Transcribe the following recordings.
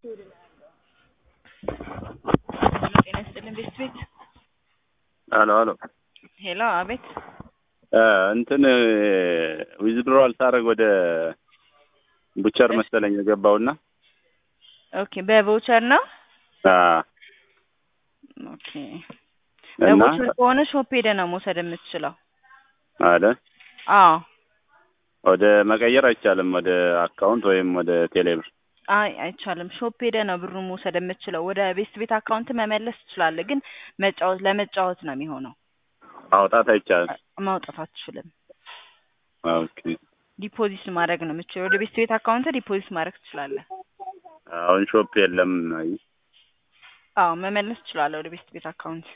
ጤና ይስጥልን ቤት ቤት አሎ አሎ ሄሎ አቤት እንትን ዊዝድሮዋል ሳደርግ ወደ ቡቸር መሰለኝ የገባውና ኦኬ በቮቸር ነው አ ኦኬ እና በቮቸር ከሆነ ሾፕ ሄደህ ነው መውሰድ የምትችለው አለ አዎ ወደ መቀየር አይቻልም ወደ አካውንት ወይም ወደ ቴሌብር አይ አይቻልም ሾፕ ሄደህ ነው ብሩን መውሰድ የምትችለው ወደ ቤት ቤት አካውንት መመለስ ትችላለህ ግን መጫወት ለመጫወት ነው የሚሆነው ማውጣት አይቻልም ማውጣት አትችልም ኦኬ ዲፖዚት ማድረግ ነው የምትችለው ወደ ቤት ቤት አካውንት ዲፖዚት ማድረግ ትችላለህ አሁን ሾፕ የለም አይ አዎ መመለስ ትችላለህ ወደ ቤት ቤት አካውንት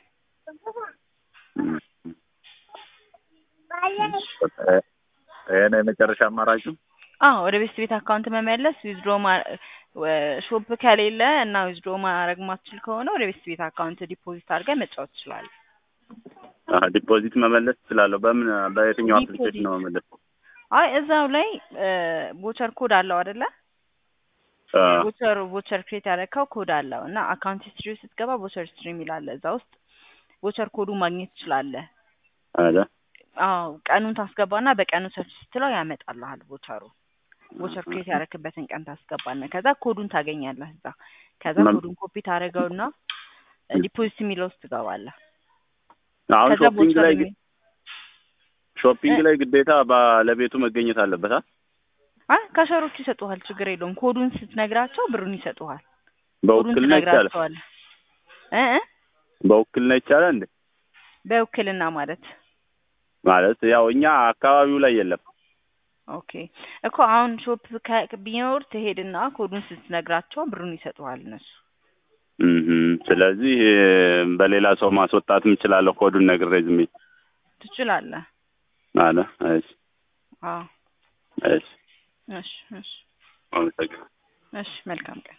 ይሄ ነው የመጨረሻ አማራጩ አዎ ወደ ቤት ቤት አካውንት መመለስ ዊዝድሮ ሾፕ ከሌለ እና ዊዝድሮ ማድረግ ማትችል ከሆነ ወደ ቤት ቤት አካውንት ዲፖዚት አድርገህ መጫወት ትችላለህ አዎ ዲፖዚት መመለስ እችላለሁ በምን በየትኛው አፕሊኬሽን ነው መመለስ አይ እዛው ላይ ቦቸር ኮድ አለው አይደለ አ ቦቸር ቦቸር ክሬት ያደረግከው ኮድ አለው እና አካውንት ሂስትሪ ስትገባ ቦቸር ሂስትሪ የሚል አለ እዛ ውስጥ ቦቸር ኮዱ ማግኘት ትችላለህ አለ አዎ ቀኑን ታስገባና በቀኑ ሰርች ስትለው ያመጣልሃል ቦቸሩ ቦቸር ክሬት ያደረክበትን ቀን ታስገባና ከዛ ኮዱን ታገኛለህ እዛ ከዛ መም- ኮዱን ኮፒ ታደርገውና ዲፖዚት የሚለው ውስጥ ትገባለህ አሁን ከዛ ሾፒንግ ቦቸር ላይ የሚ- ሾፒንግ ላይ ግዴታ ባለቤቱ መገኘት አለበት አ አይ ካሸሮቹ ይሰጡሃል ችግር የለውም ኮዱን ስትነግራቸው ብሩን ይሰጡሃል ኮዱን በውክልና ይቻላል ትነግራቸዋለህ እ እ በውክልና ይቻላል እንዴ በውክልና ማለት ማለት ያው እኛ አካባቢው ላይ የለም ኦኬ እኮ አሁን ሾፕ ከ- ቢኖር ትሄድና ኮዱን ስትነግራቸው ብሩን ይሰጡሃል እነሱ እህ ስለዚህ በሌላ ሰው ማስወጣትም እችላለሁ ኮዱን ነግሬ ዝም ብዬ ትችላለህ አለ እሺ አዎ እሺ እሺ እሺ አመሰግናለሁ እሺ መልካም ቀን